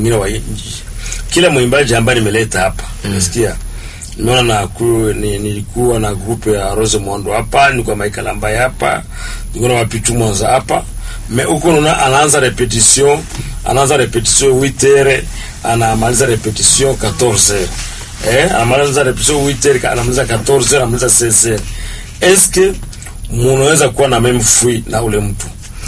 wengine wa nchi. Kila mwimbaji ambaye nimeleta hapa unasikia Nimeona na ku, ni, nilikuwa na grupe ya Rose Mondo hapa, nilikuwa Michael ambaye hapa, nilikuwa na Wapitu Mwanza hapa. Me huko unaona anaanza repetition, anaanza repetition 8h, anamaliza repetition 14h. Eh, anamaliza repetition 8h, anamaliza 14h, anamaliza 16h. Eske munaweza kuwa na meme free na ule mtu?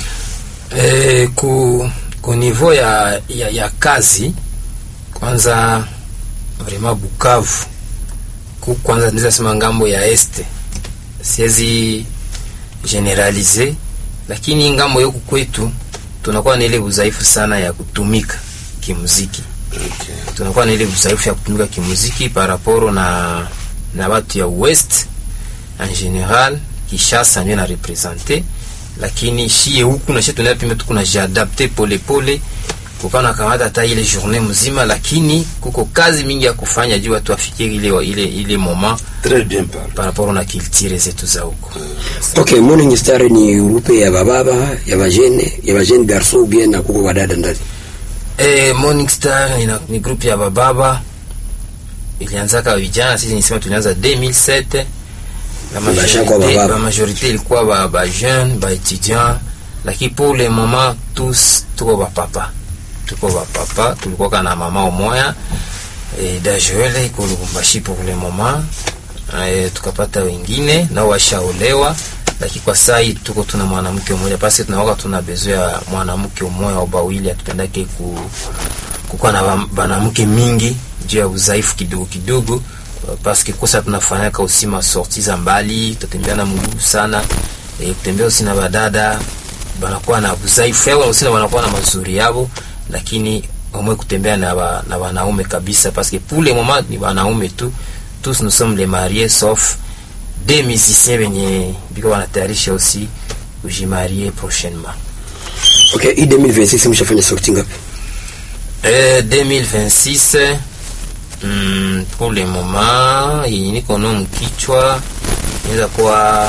Eh, ku, ku niveau ya, ya, ya kazi kwanza vraiment Bukavu ku kwanza ndiza sema ngambo ya este siwezi generalize, lakini ngambo yoku kwetu tunakuwa na ile udhaifu sana ya kutumika kimuziki. Okay. Tunakuwa na ile udhaifu ya kutumika kimuziki par rapport na na watu ya west en general, Kishasa ndio na represente, lakini shie huku na shie tunapima tu kuna jiadapte pole pole kukawa na kamata hata ile journée mzima, lakini kuko kazi mingi ya kufanya juu watu wafikiri ile ile ile moment Très bien parlé. par rapport na culture zetu za huko. Okay, Morning Star ni grupe ya bababa ya bajene ya bajene garso ou bien na kuko wadada ndani. Eh, Morning Star ni, ni group ya bababa ilianzaka vijana, sisi nisema tulianza 2007 la Bashakuwa majorité bababa. ba majorité ilikuwa ba ba jeune ba étudiant, lakini pour le moment tous tuko ba papa tuko ba papa, tulikuwa kana mama umoya eh, Dajoele iko Lubumbashi pour le moment eh, tukapata wengine nao washaolewa, lakini kwa saa hii tuko tuna mwanamke mmoja, basi tunawaka tuna bezo ya mwanamke mmoja au bawili, atupendake ku kukuwa na ba- banamke mingi juu ya udhaifu kidogo kidogo, paske kosa tunafanyaka usima sorti za mbali, tutembea na mguu sana e, kutembea usi na badada banakuwa na udhaifu yao usina wanakuwa na mazuri yao, lakini omwe kutembea na ba, na wanaume kabisa, paske pour le moment ni wanaume tu, tous nous sommes les mariés sauf des musiciens benye biko wanatayarisha aussi kujimarie prochainement. Okay, hii 2026 mshafanya sorti ngapi? Euh, 2026 mm, pour le moment yenye niko nao mkichwa inaweza kuwa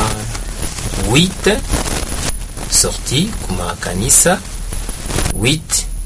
8 sorti kuma kanisa 8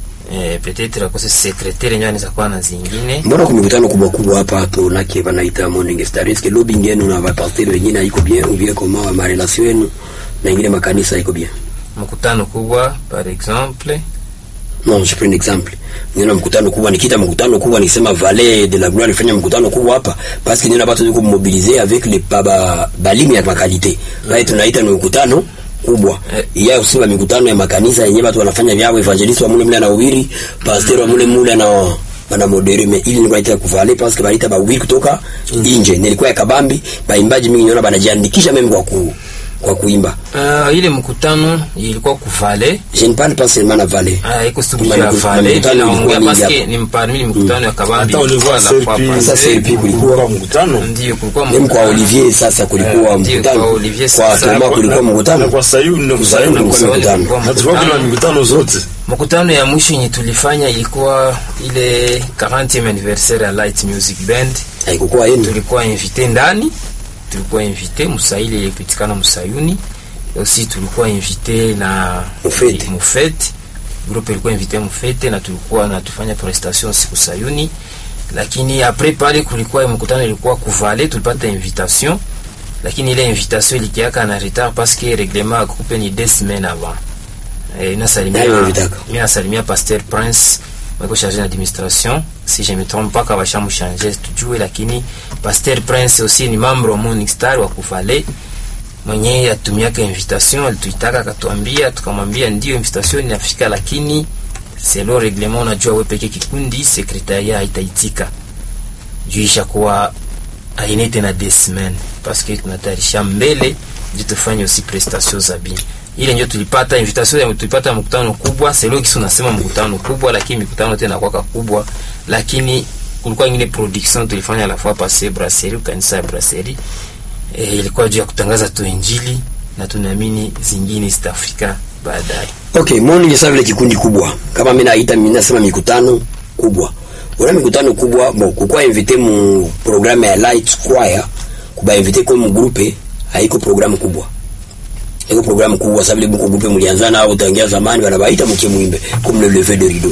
eh, peut-être akose secrétaire yenyewe anaweza kuwa na zingine Mbona kwa mikutano kubwa kubwa hapa tunake wanaita Morning Star, est-ce que lobbying yenu na wapasteur wengine haiko bien ou bien comment ma relation yenu na ingine makanisa haiko bien? mkutano kubwa par exemple Non, je prends un exemple. Nina mkutano kubwa nikita mkutano kubwa nikisema Vallée de la Gloire ifanya mkutano kubwa hapa parce que nina watu yuko mobiliser avec les baba balimi ya makalite. Là tunaita ni mkutano kubwa. Eh. Iya usiwa mikutano ya makanisa yenyewe watu wanafanya vyao evangelist wa mule mule anahubiri, pastor wa mule mule ana bana modere me ili nilikuwa naita kuvale parce que balita bahubiri kutoka nje. Nilikuwa ya kabambi, baimbaji mingi niona banajiandikisha mimi kwa ku kwa kuimba. uh, ile mkutano ilikuwa kuvale Je ne parle pas seulement na Vallée. Ah, iko siku Kuma ya miku- vale mikutano naongea ilikuwa mingi paske hapa. ni mparmi ni mkutano ya kabambi Hata ulivua la fois selfie, passé. Sasa selfie kulikuwa kulikuwa mkutano. ndio kulikuwa Même kwa mkutano. Olivier sasa kulikuwa Eh, ndio, mkutano. kwa Olivier Kwa sasa, Toma kwa- kulikuwa Na mkutano. kwa Sayuni ndio Sayuni Sayuni kulikuwa kulikuwa mkutano. kulikuwa Na tulikuwa kuna mkutano. mikutano zote. Mkutano ya mwisho yenye tulifanya ilikuwa ile 40e anniversaire ya Light Music Band. Haikukuwa yenu. Tulikuwa invité ndani, tulikuwa invité Musaili ilipitikana Musayuni. Aussi tulikuwa invité na Mufete. Mufete. Groupe ilikuwa invité Mufete na tulikuwa na tufanya prestation siku Sayuni. Lakini après pale kulikuwa mkutano ilikuwa kuvale, tulipata invitation lakini ile invitation ilikiaka na retard parce que règlement ya groupe ni deux semaines avant. Eh, nasalimia Nayo invitaka. mimi nasalimia Pasteur Prince mweko chargé d'administration si je me trompe pas kabasha mchanger tujue, lakini Pasteur Prince aussi ni membre wa Morning Star wa kuvale mwenye atumiaka invitation, alituitaka akatuambia, tukamwambia ndio invitation inafika, lakini selo reglement, unajua wewe peke kikundi sekretaria haitaitika juu ishakuwa aine tena des semaines parce que tunatayarisha mbele ndio tufanye aussi prestation za bien ile ndio tulipata invitation ya tulipata mkutano kubwa selo kisi unasema mkutano kubwa lakini mikutano tena kwaka kubwa lakini kulikuwa ingine production tulifanya la fois passée brasserie kanisa ya brasserie e, ilikuwa juu ya kutangaza tu injili na tunaamini zingine East Africa baadaye Okay, morning sasa vile kikundi kubwa. Kama mimi naita mimi nasema mikutano kubwa. Una mikutano kubwa, bon, kukua invité mu programme ya Light Choir, kuba invité kwa mu groupe, haiko programu kubwa. Haiko programu kubwa sababu ile buko groupe mlianzana au tangia zamani wanabaita mkie muimbe comme le lever de rideau.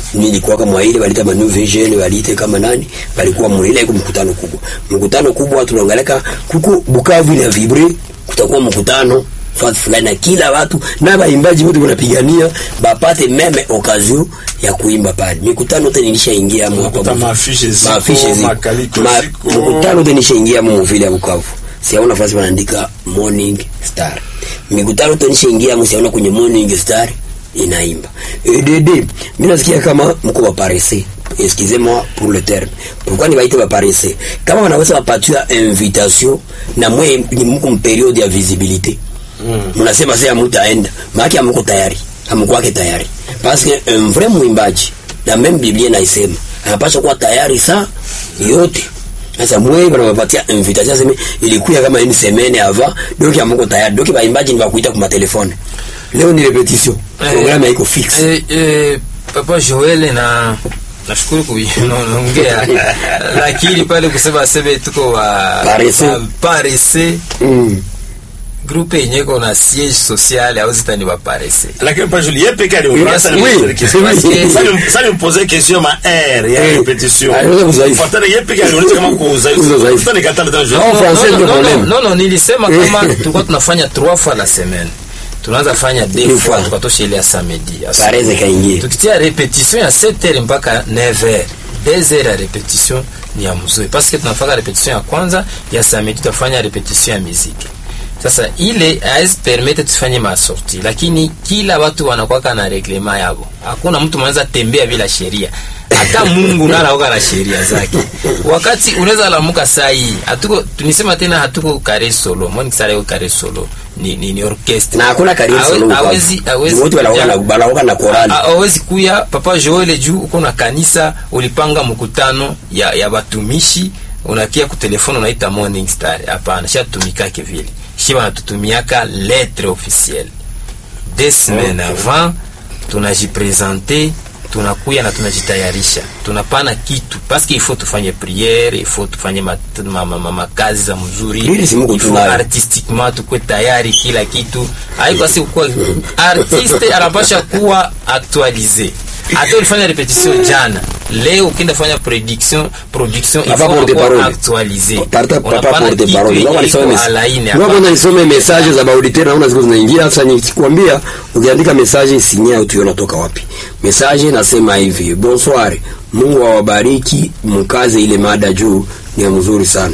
nilikuwa kama ile walita ma new vision walite kama nani walikuwa mule iko mkutano kubwa mkutano kubwa tunaangalia kuko Bukavu ina vibre kutakuwa mkutano fasi fulani na kila watu na baimbaji wote wanapigania bapate meme occasion ya kuimba pale. Mikutano yote nilishaingia hapo Unakuta maafishe ziko, maafishe ziko, makaliko Ma- ziko. mikutano yote nishaingia hapo vile ya Bukavu. Siaona nafasi wanaandika Morning Star. Mikutano yote nishaingia hapo siaona kwenye Morning Star inaimba. EDD, mimi nasikia kama mko wa paresse. Excusez-moi pour le terme. Pourquoi ni baite ba paresse? Kama wanaweza wapatia invitation na mwe ni mko mperiode ya visibilité mnasema sasa mtaenda maana hamko tayari hamkwake tayari parce que un vrai mwimbaji na même biblia inaisema anapaswa kuwa tayari saa yote sasa mwe wanawapatia invitation sema ilikuwa kama une semaine avant donc hamko tayari donc baimbaji ni bakuita kwa telefone leo ni repetition Eh, programme iko fixe Eh, eh, Papa Joel na nashukuru kuongea lakini pale kusema sebe tuko wa Paresse. wa- paresse mm. groupe yenye iko na siège social au zitani ba paresse lakini pas Julie yeye peke yake Oui, sasa oui. ni question Oui. sasa ni- sasa ni poser question ma air ya Eh. repetition Aliweza kuzaifu. fatana yeye peke yake anaonyesha kama kwa uzaifu Uzo zaifu. sasa nikatana tena Non, Julie français no, ndio no, no, problème. no, no, nilisema kama tulikuwa tunafanya trois fois la semaine tunaanza fanya deux Deux fois fois. tukatosha ile ya samedi ya pareze kaingie tukitia repetition ya 7 heures mpaka 9 heures 2 heures ya repetition ni ya mzuri parce que tunafanya repetition ya kwanza ya samedi tutafanya repetition ya muziki sasa ile haizi permete tufanye masorti lakini kila watu wanakwaka na reglema yabo hakuna mtu mwanaweza tembea bila sheria hata mungu nalaoka na sheria zake wakati unaweza lamuka saa hii hatuko tunisema tena hatuko kare solo mwani kisara yo kare solo ni, ni, ni orchestre na hakuna career Hawe- solo hawezi hawezi wote wanaoka na kuja- wanaoka na korali A- awezi kuya papa joele juu uko na kanisa ulipanga mkutano ya, ya batumishi unakia kutelefoni unaita morning star hapana shatumikake vile shi wanatutumiaka lettre officielle des semaines avant tunajipresente tunakuya na tunajitayarisha tunapana kitu paske ifo tufanye priere ifo tufanye mat- ma- ma- ma- makazi za mzuri Priere si Mungu ifo tunayo. artistiquement tukwe tayari kila kitu aikwasi kuwa artiste anapasha kuwa actualize hata ulifanya repetition jana leo ukienda fanya prediction production il Papa faut porte encore parole. actualize Parta- papa Unapana porte kitu parole. yenye Ngoja nisome iko mes- alaini Ngoja hapa. kwanza nisome message za bauditeri naona ziko zinaingia sasa nikwambia ukiandika message sinya utiona toka wapi message nasema hivi bonsoir Mungu awabariki mkaze ile mada juu ni ya mzuri sana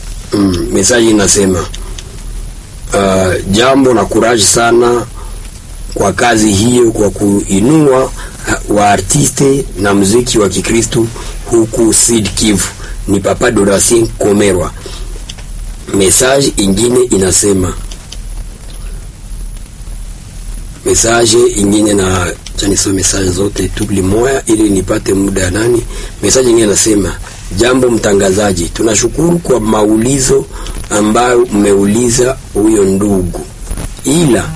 mm, message inasema uh, jambo na courage sana kwa kazi hiyo kwa kuinua ha- waartiste na muziki wa Kikristo huku Sud Kivu. Ni Papa Doracien Komerwa. Message ingine inasema message ingine na cha nisome message zote tubli moya ili nipate muda ya nani. Message ingine inasema jambo mtangazaji, tunashukuru kwa maulizo ambayo mmeuliza huyo ndugu, ila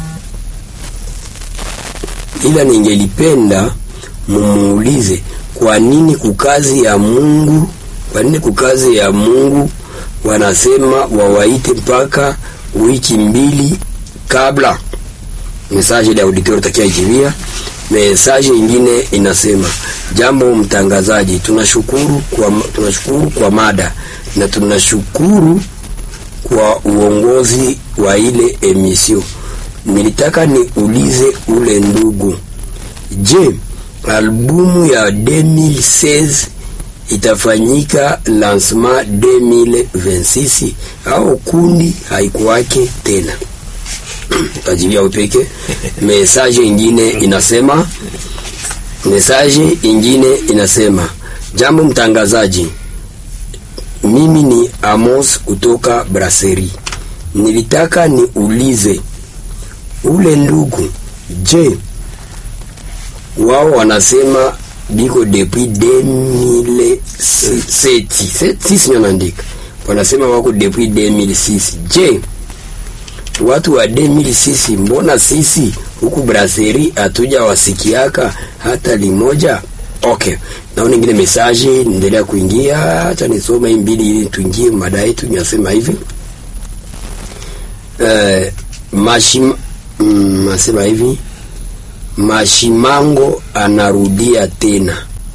ila ningelipenda mumuulize kwa nini kukazi ya Mungu, kwa nini kukazi ya Mungu wanasema wawaite mpaka wiki mbili kabla. Message ile auditor takia ijibia. Message ingine inasema jambo mtangazaji, tunashukuru kwa tunashukuru kwa mada na tunashukuru kwa uongozi wa ile emission. Nilitaka niulize ule ndugu, je, albumu ya 2016 itafanyika lancement 2026 au kundi haikuwake tena? Tajibia upeke. Message ingine inasema message ingine inasema jambo mtangazaji, mimi ni Amos kutoka Brasserie. Nilitaka niulize ule ndugu, je, wao wanasema biko depuis 2007 sisi naandika wanasema wako depuis 2006. Je, watu wa 2006 mbona sisi huku Brasserie hatuja wasikiaka hata limoja? Okay, naona ingine message niendelea kuingia, acha nisome hii mbili ili tuingie mada yetu. Nasema hivi eh, mashim mm, nasema hivi Mashimango anarudia tena.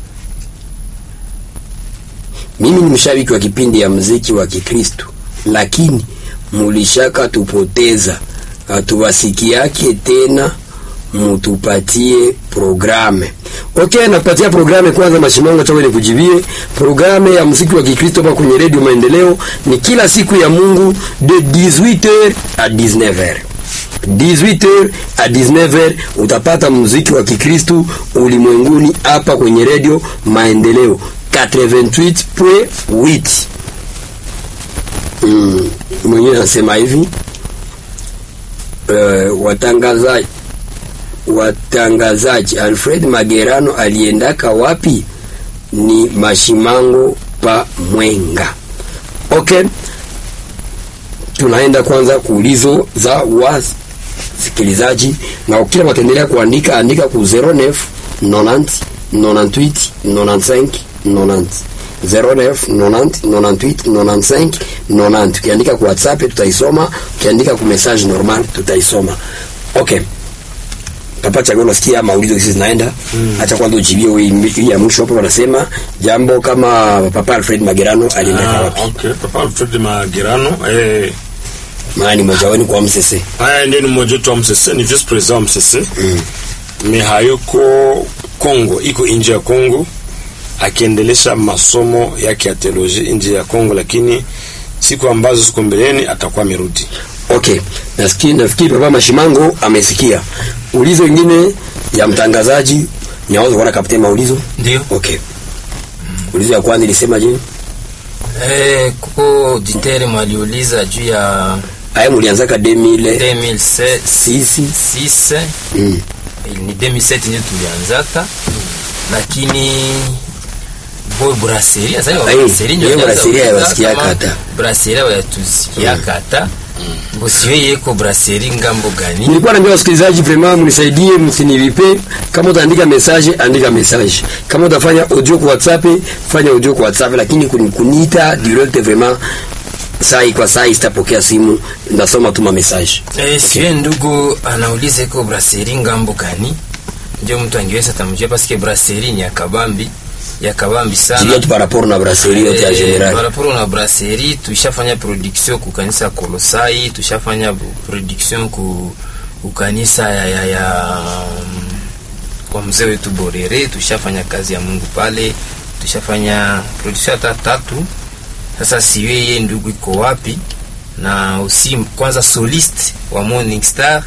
Mimi ni mshabiki wa kipindi ya muziki wa Kikristo, lakini mulishaka tupoteza, hatuwasikiake tena, mutupatie programe. Okay, nakupatia programe kwanza. Mashimango chawe nikujibie programe ya muziki wa Kikristo hapa kwenye redio Maendeleo ni kila siku ya Mungu de 18h à 19h 18h à 19h utapata muziki wa Kikristo ulimwenguni hapa kwenye redio Maendeleo 88.8. Mm, mwingine anasema hivi uh, watangazaji watangazaji Alfred Magerano aliendaka wapi? Ni Mashimango pa Mwenga. Okay, tunaenda kwanza kuulizo za wasikilizaji, na kila wataendelea kuandika, andika ku 09 90 98 95 90 09 90 98 95 90. Ukiandika ku WhatsApp tutaisoma, ukiandika ku message normal tutaisoma. Okay. Papa Chago, nasikia maulizo hizi zinaenda. Acha kwanza ujibie hii ya mwisho hapo, wanasema jambo kama Papa Alfred Magerano alienda Ah, wapi? okay. Papa Alfred Magerano eh, Maana ni mmoja wenu kwa MCC. haya ndiye ni mmoja wetu wa MCC, ni vice president wa MCC me hayuko Kongo, iko nje ya Kongo akiendelesha masomo yake ya teoloji nje ya Kongo, lakini siku ambazo ziko mbeleni atakuwa amerudi. Okay, nafikiri nafikiri Papa Mashimango amesikia. Ulizo ingine ya mtangazaji niaweza kuona kapteni maulizo. Ndio. Okay. Ulizo ya kwanza ilisema je? Eh, kuko auditeur mwaliuliza juu ya Aya mulianzaka 2000 2006 sisi. 6 Mm. ni 2007 ndio tulianzaka, lakini boy brasserie sasa Ai, brasserie ndio hiyo ilianza brasserie kuuza haiwasikia kama kata. brasserie hawatusikia kata bosiwe yeko brasserie ngambo gani Nilikuwa naambia wasikilizaji vraiment mnisaidie, msinilipe. Kama utaandika message, andika message. Kama utafanya audio kwa WhatsApp, fanya audio kwa WhatsApp, lakini kuni- kuniita direct vraiment saa hii kwa saa hii sitapokea simu, ndasoma tu ma message. Eh, siwe ndugu anauliza iko brasserie ngambo gani, ndio mtu angeweza tamjua paske brasserie ni ya kabambi ya kabambi Jilia sana. tu par rapport na brasserie yote ya Eh, general. par rapport na brasserie tushafanya production ku kanisa Kolosai, tushafanya production ku, ku kanisa ya, ya, ya mm, kwa mzee wetu Borere, tushafanya kazi ya Mungu pale, tushafanya production hata tatu. Sasa siwe yeye ndugu iko wapi, na usi kwanza soliste wa Morning Star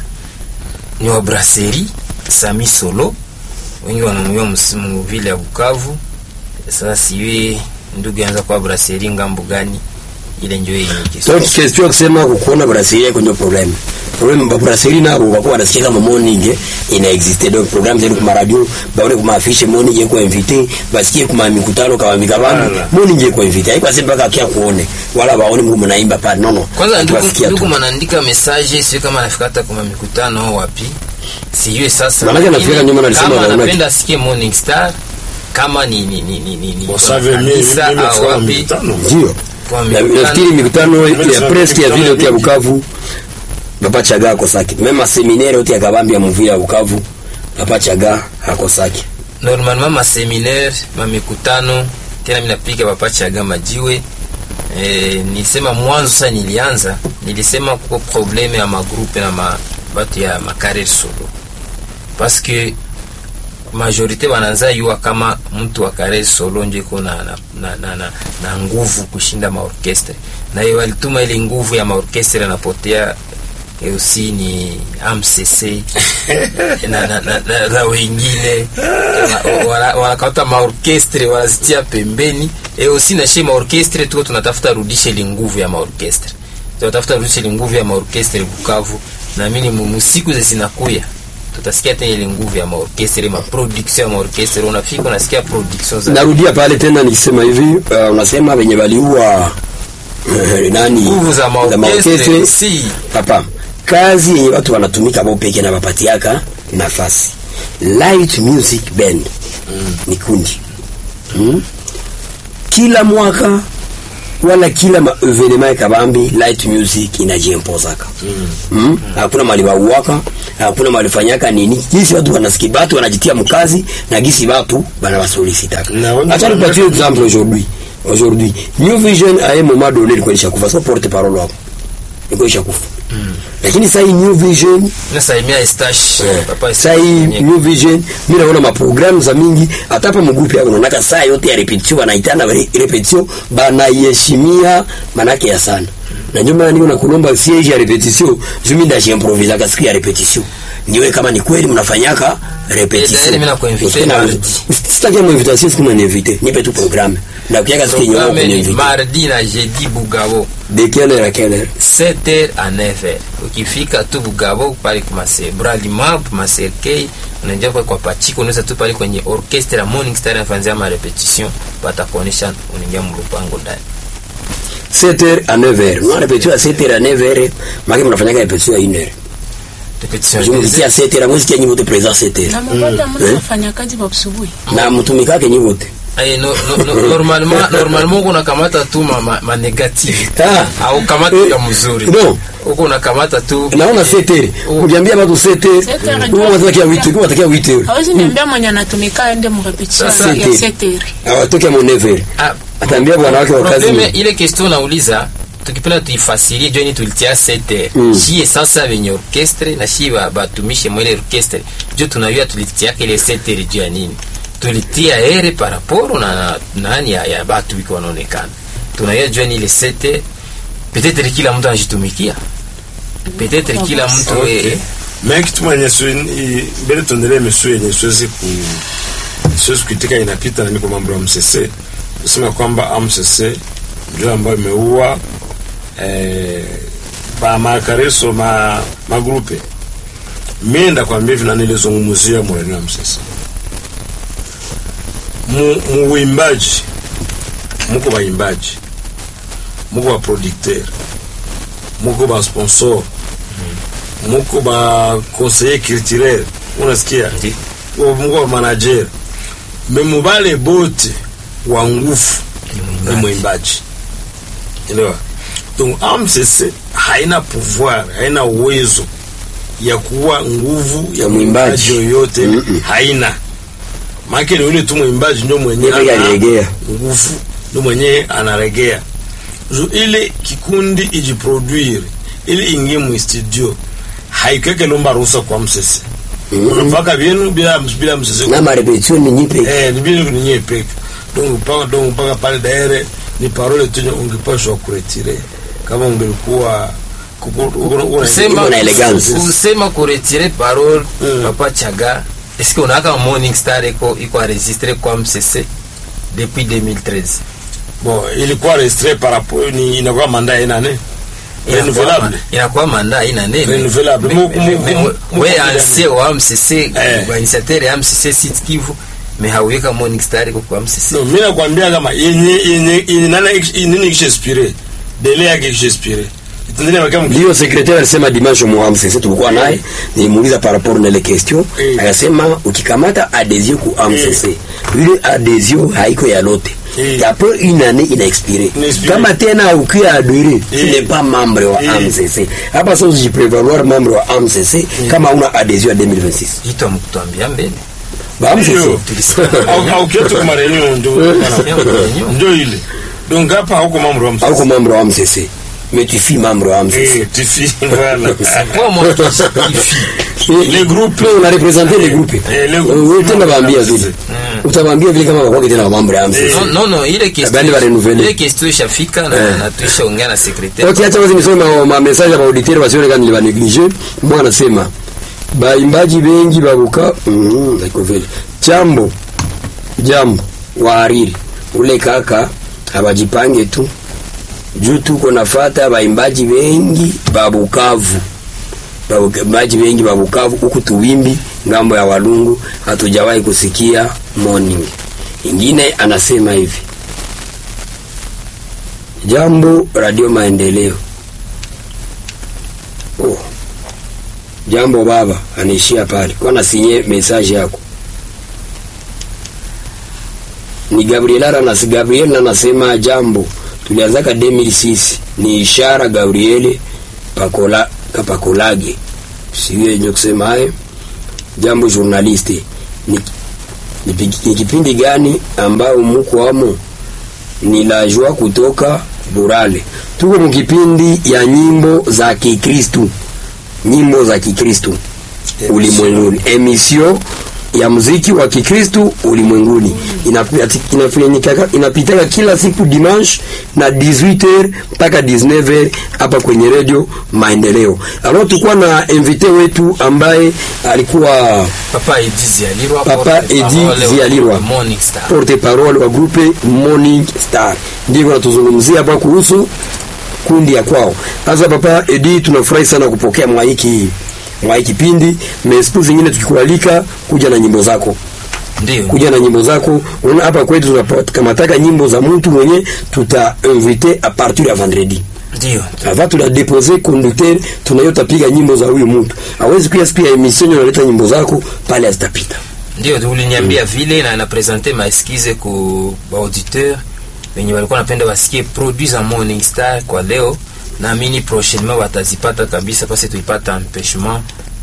ni wa brasserie Sami Solo, wengi wanamjua msimu vile ya Bukavu. Sasa siwe ndugu anza kwa brasserie ngambo gani, ile ndio yenye Donc question ya kusema kukuona brasserie yako ndio problem. Problem ba brasserie nabo wako wanasikia kama morning ina existe donc programme zenu kwa radio baone kuma afishe morning kwa invité basikie kuma mikutano kama mikabano Wala. morning kwa invité haiko sema mpaka akia kuone wala baone mko mnaimba pale no no Kwanza ndugu, Tuwasikia ndugu tu. manaandika message, sio kama anafika hata kwa mikutano au wapi, sijui sasa. Manake anafika Lakini nyuma na alisema kama anaona anapenda asikie Morning Star, kama ni ni ni ni ni, ni kwa Wasave mimi kanisa mimi au nafanya wapi, mikutano. ndio kwa Na- mikutano nafikiri mikutano ya Mikutano preski ya vile yote ya mingi. Bukavu Papa Chaga akosaki mema seminaire yote ya kabambi ya muvia ya Bukavu Papa Chaga akosaki normalement ma seminaire ma mikutano tena mimi napiga papachaga majiwe eh, nilisema mwanzo sasa nilianza nilisema kuko probleme ya magrupe na ma, batu ya makarer solo parce que majorite wanaanza yua kama mtu wa karer solo njo iko na, na, na, na, na, na nguvu kushinda maorkestre na hiyo walituma ile nguvu ya maorkestre anapotea eh, usi ni AMCC na, na, na, na, na wengine wanakauta wana, wanakauta maorkestre wanazitia pembeni e usi na she maorkestre tuko tunatafuta rudishe ile nguvu ya maorkestre tunatafuta rudishe ile nguvu ya maorkestre Bukavu na mimi musiku ze zinakuya tutasikia tena ile nguvu ya maorkestre ma production ya maorkestre unafika unasikia production za narudia pale tena nikisema hivi uh, unasema wenye waliua eh, nani nguvu za maorkestre si papa kazi yenye watu wanatumika bao peke na wapatiaka nafasi light music band ni kundi mm. kila mwaka wala kila ma evenement ya kabambi light music inajiempozaka mm. hakuna mali bauwaka hakuna mali fanyaka nini gisi watu wanasikia batu wanajitia mkazi na gisi batu banawasolisitaka Na wengi acha wana- nipatie exemple aujourd'hui aujourd'hui new vision à un moment donné ilikuwa ishakufa so porte parole wako ilikuwa ishakufa lakini sasa hii new vision nasalimia Estache papa saa hii new vision mi naona maprogramu za mingi hata hapa mgrupu yako naonaka saa yote ya repetition wanaitana re- repetition banaiheshimia manake ya sana na ndio maana niko nakulomba siege ya repetition jumi ndashiimprovisaka siku ya repetition niwe kama ni kweli mnafanyaka Eh, tayari repetition mimi nakuinvite Usikie na- mardi. sitakia mwinvitation siku mnaniinvite nipe tu programme na kukiaka siku yenye wao Programme ni kuniinvite mardi na jeudi Bugabo de quelle heure à quelle heure 7h à 9h. Ukifika tu Bugabo pale kwa mase Brali Map, Maserkei, unaingia kwa kwa Pachiko, unaweza tu pale kwenye orchestra Morning Star inafanzia ma repetition, patakuonesha unaingia mlupango ndani. 7h à 9h mwa repetition à 7h à 9h maki mnafanyaka repetition ya 1h Repetition je mvitia 7h mwezi kia nyibote présent 7h na mabada mna wafanya kazi wa asubuhi na mtumikake nyibote Ay, no, no, no, normalement normalement uko unakamata tu ma, ma, ma negative Ah. au kamata Eh, ya mzuri no. uko unakamata tu naona 7h ukiambia watu 7h 7h huwa watakia 8h huwa watakia 8h hawezi niambia mwenye anatumika aende mrepetition Sasa ya ite. seteri awatoke mo 9h Ah, ataambia wanawake wa kazi probleme ile question nauliza tukipenda tuifasirie joni tulitia 7 Mm. shie sasa wenye orchestre na shie ba- batumishe mwele orchestre jo tunajua tulitiaka ile 7 juu ya nini tulitia ere paraporo na, na nani ya, ya batu wiko wanaonekana tunajua jua ni ile 7 peut-être kila mtu anajitumikia peut-être kila mtu Okay. eh, mais kitu mwenye siwe- i- mbele tuendelee misu yenye siwezi ku siwezi kuitika inapita na niko mambo ya MCC kusema kwamba AMCC ndio ambayo imeua eh, ba makareso ma magrupe mimi ndakwambia hivi na nilizungumzia mwenye wa MCC mu muimbaji muko baimbaji muko ba producteur muko ba sponsor muko ba conseiller culturel unasikia Ndi. Wa- muko ba manager me mubale bote wa nguvu ni mwimbaji elewa donc AMCC haina pouvoir haina uwezo ya kuwa nguvu ya Ya mwimbaji. mwimbaji yoyote Mm-mm. haina maake ni yule tu mwimbaji ndio mwenye Yeye ana anaregea. nguvu ndio mwenye anaregea Ju- ile kikundi ijiproduire ili ingie mu studio haikeke lomba ruhusa kwa msese unapaka vyenu bila bila msese na marepetition ni nyipe eh ni bila kunye peke donc paka donc paka pale daire ni parole tu ungepashwa kuretire kama ungelikuwa kusema Iko na elegance. kusema kuretire parole Mm. papa chaga est-ce que unaka morning star iko iko enregistré kwa MCC depuis 2013 bon ilikuwa restre par rapport ni inakuwa manda ina ne renouvelable inakuwa manda ina nene Renouvelable. Mu- mu- mu- mu- we mu- ancien wa MCC Eh. organisateur ya MCC Sud Kivu me hauweka morning star iko kwa MCC no mimi nakwambia kama yenye yenye yenye nana nini kishespire dele yake kishespire itaendelea kama ndio secrétaire alisema dimanche mu AMCC tulikuwa naye nilimuuliza par rapport na ile question Eh. akasema ukikamata adhesion ku AMCC ile adhesion haiko ya lote Eh. après une année ina expiré Ina expiré. kama tena ukia adhere tu Eh. n'es pas membre wa Eh. AMCC hapa sasa usijiprévaloir membre wa AMCC kama una adhesion ya 2026 hito amkutuambia mbele ba AMCC Ndio. au au kitu kama reunion ndio ndio ile donc hapa hauko mambo ya hauko membre wa AMCC mais tu fis membre wa AMCC eh tifi voilà kwa moi qui justifie les groupes Wewe una representer les groupes Eh, les Eh, groupes. wewe tena baambia vile Mm. utawaambia vile kama wakwake tena mambo ya AMCC non non non ile question Bali ba renouveler. ile question ishafika na Eh. na tuishaongea na secrétaire Okay, acha basi nisome ma, ma message ya auditeur wasione kama niliba neglige. Mwa anasema baimbaji bengi babuka mm, iko vile. Jambo. Jambo wahariri. Ule kaka abajipange tu. Juu tuko nafata baimbaji bengi babukavu. Baimbaji bengi babukavu huku tuwimbi ngambo ya Walungu hatujawahi kusikia morning. Ingine anasema hivi. Jambo Radio Maendeleo. Oh. Jambo baba, anaishia pale. Kwa na sinye message yako. Ni Gabriel na si Gabriel na nasema jambo. tulianzaka 2006 ni ishara Gabriele Pakola Kapakolage siyo yenye kusema hayo jambo journaliste ni, ni, pi- ni kipindi gani ambao muko wamo ni la joie kutoka Burale tuko mu kipindi ya nyimbo za Kikristu nyimbo za Kikristu ulimwenguni emission ya muziki wa Kikristu ulimwenguni Inapita- inafanyika- inapitaka kila siku dimanche na 18h mpaka 19h hapa kwenye radio Maendeleo. Alors tulikuwa na invité wetu ambaye alikuwa Papa Edi Zialirwa, Papa porte-parole Edi wa Zialirwa. Morning Star. porte parole wa grupe Morning Star, ndivyo natuzungumzia hapa kuhusu kundi ya kwao. Sasa Papa Edi, tunafurahi sana kupokea mwa hiki mwa hiki kipindi, na siku zingine tukikualika kuja na nyimbo zako Ndio. kuja na nyimbo zako. Unaona hapa kwetu tunakamataka nyimbo za mtu mwenye tuta invite a partir ya vendredi Ndio. ava tuna depose conducteur tunayota piga nyimbo za huyu mtu hawezi kuya siku ya emission unaleta nyimbo zako pale azitapita Ndio uliniambia vile na napresente maeskize ku auditeur wenye walikuwa napenda wasikie produits za Morning Star kwa leo. Naamini prochainement watazipata kabisa, pasi tuipata empêchement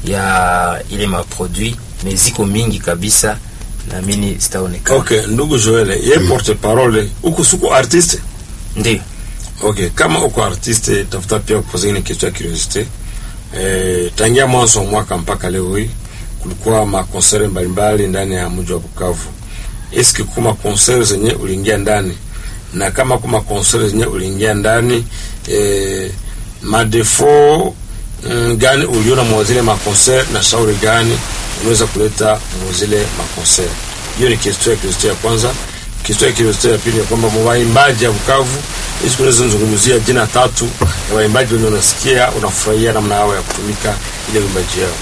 ya ile maproduit mais ziko mingi kabisa, naamini zitaonekana. Okay, ndugu Joel, ye porte parole huku suko artiste. Ndio. Okay, kama uko artiste tafuta pia kupoza ile kitu ya curiosity. Eh, tangia mwanzo wa mwaka mpaka leo hii kulikuwa makonsere mbalimbali ndani ya mji wa Bukavu. Eski kuma konsere zenye uliingia ndani na kama kuma konsere zenye uliingia ndani eh, madefo mm, gani uliona mwazile makonsere na shauri gani unaweza kuleta mwazile makonsere? Hiyo ni kitu ya curiosity ya kwanza. Kitu ya curiosity ya pili ni kwamba waimbaji ya Bukavu hizi tunaweza zungumzia jina tatu ya waimbaji wenye unasikia unafurahia namna yao ya kutumika ile uimbaji yao.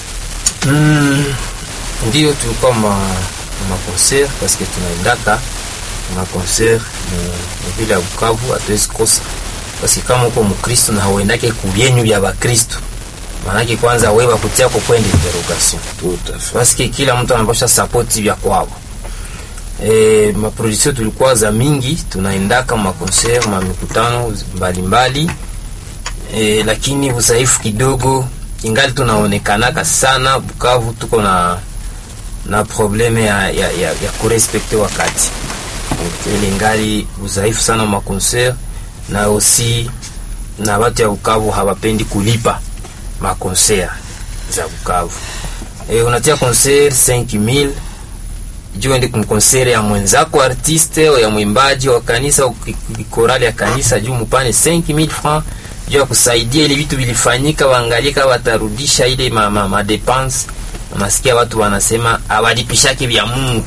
Mm, ndio tulikuwa ma ma concert parce que tunaendaka ma concert mu vile ya Bukavu, hatuwezi kosa parce que kama uko Mkristo na hauendake kubyenyu vya Bakristo, maanake kwanza wewe bakutia kwa kwenda interrogation Tout à fait. parce que kila mtu anapasha support vya kwao. E, maproduction tulikuwa za mingi, tunaendaka ma concert ma mikutano mbalimbali e, lakini udhaifu kidogo ingali tunaonekanaka sana Bukavu, tuko na na probleme ya, ya, ya, ya kurespekte wakati Donc, ile ingali udhaifu sana ma concert na aussi na watu ya Bukavu hawapendi kulipa ma concert za Bukavu. E, unatia concert 5000 juu ende kumkonsere ya mwenzako artiste au ya mwimbaji wa kanisa au ki- ki- korali ya kanisa juu mupane 5000 francs juu ya kusaidia ile vitu vilifanyika, waangalie kama watarudisha ile ma, ma, ma depense. Unasikia watu wanasema awalipishake vya Mungu.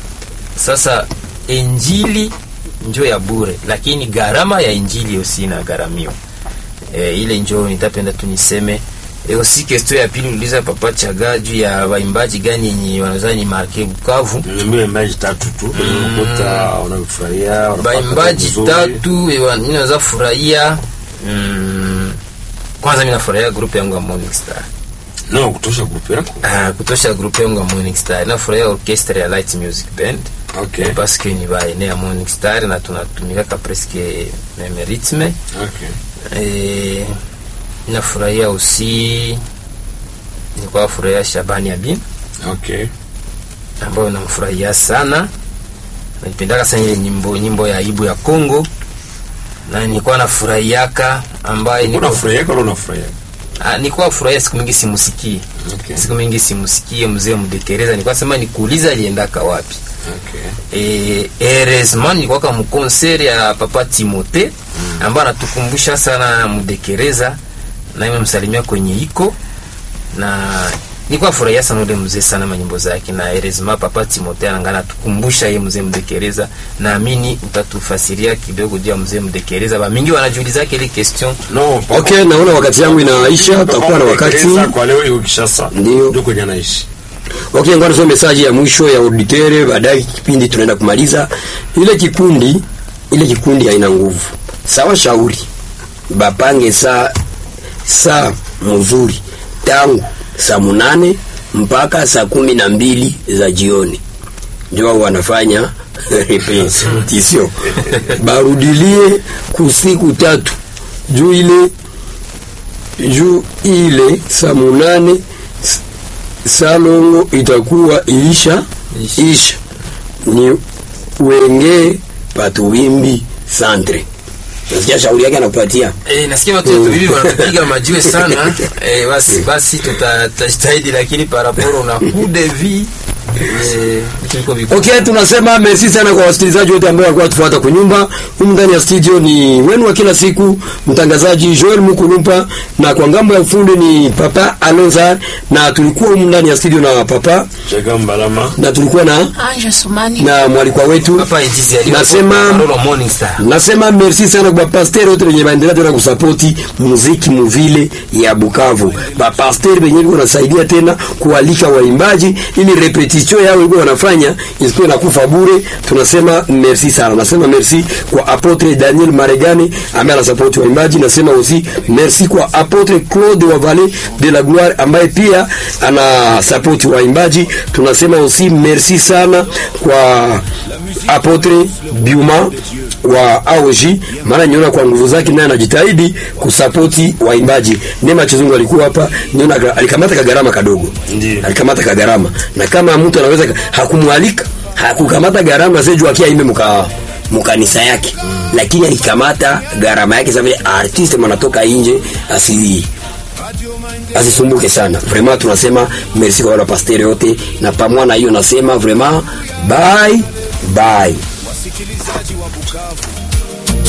Sasa injili njo ya bure, lakini gharama ya injili yosi na gharamio e, ile njo nitapenda tu niseme e, osi question ya pili uliza papa chaga juu ya waimbaji gani yenye wanaweza ni marke Bukavu Niambie waimbaji tatu tu unakuta unafurahia wanapata baimbaji vizuri. tatu ewa, mi naweza furahia mm, kwanza mi nafurahia grupu yangu ya Morning Star No, kutosha grupu yako. ah, kutosha grupu yangu ya Morning Star nafurahia orchestre ya Light Music Band Okay. parce que ni baene ya Morning Star na tunatumikaka presque meme rythme Okay. Eh, nafurahia aussi nilikuwa furahia Shabani Abin Okay. ambayo namfurahia sana naipendaka sana ile nyimbo nyimbo ya aibu ya Kongo na nilikuwa nafurahiaka ambaye niko- Unafurahia kwa unafurahia. Ah, nilikuwa furahia siku mingi simusikie Okay. siku mingi simusikie mzee mdekereza nilikuwa sema nikuuliza aliendaka wapi Okay. e, heureusement nilikuwa kama mkonseri ya papa Timote ambaye anatukumbusha sana mdekereza na nimemsalimia kwenye iko na nilikuwa furahia sana ule mzee sana manyimbo zake na heureusement papa Timote anangana atukumbusha yeye mzee mdekereza naamini utatufasiria kidogo juu ya mzee mdekereza ba mingi wanajiuliza ile question No, papa- Okay, naona wakati yangu inaisha, Papa tutakuwa na wakati. Mtekeleza kwa leo iko Kishasa. Ndio. Ndio kwenye anaishi. Okay, ngoja nisome message ya mwisho ya auditere, baadaye kipindi tunaenda kumaliza. Ile kikundi, ile kikundi haina nguvu. Sawa, shauri bapange saa saa mzuri tangu saa munane mpaka saa kumi na mbili za jioni, ndio wao wanafanya repetition barudilie kusiku tatu juu ile juu ile saa munane s- salongo itakuwa iisha Isha. isha ni wenge patuwimbi santre nasikia shauri yake anakupatia Eh, nasikia watu wetu hivi wanatupiga majiwe sana eh, basi basi tuta- tutajitahidi lakini paraporo na coup de vie eh, tuliko viko Okay, tunasema merci sana kwa wasikilizaji wote ambao walikuwa tufuata kwa nyumba. Humu ndani ya studio ni wenu wa kila siku, mtangazaji Joel Mukulumpa, na kwa ngambo ya ufundi ni Papa Alonza, na tulikuwa humu ndani ya studio na Papa Cheka Mbalama. na tulikuwa na Anje Sumani. na mwalikwa wetu. hapa Edizi aliyo Nasema- Parolo Morning Star Nasema merci sana kwa pasteur wote wenye baendelea tena kusapoti muziki muvile ya Bukavu. Ba pasteur wenyewe wiko nasaidia tena kualika waimbaji ili repetition yao iko wanafanya isikuwe na kufa bure. Tunasema merci sana. Nasema merci kwa apotre Daniel Maregani ambaye anasapoti waimbaji. Nasema aussi merci kwa apotre Claude wa Vallée de la Gloire ambaye pia anasapoti waimbaji. Tunasema aussi merci sana kwa apotre Biuma wa AOG, maana niona kwa nguvu zake naye anajitahidi kusapoti waimbaji. Neema Chizungu alikuwa hapa, niona ga- alikamata kagarama kadogo, Ndiyo. alikamata kagarama, na kama mtu anaweza ka- hakumwalika hakukamata garama seju akia ime muka mukanisa yake, lakini alikamata garama yake sababu artiste manatoka nje asi asisumbuke sana. Vraiment tunasema merci kwa wale pasteur yote, na pamoja na hiyo nasema vraiment bye bye. wasikilizaji wa Bukavu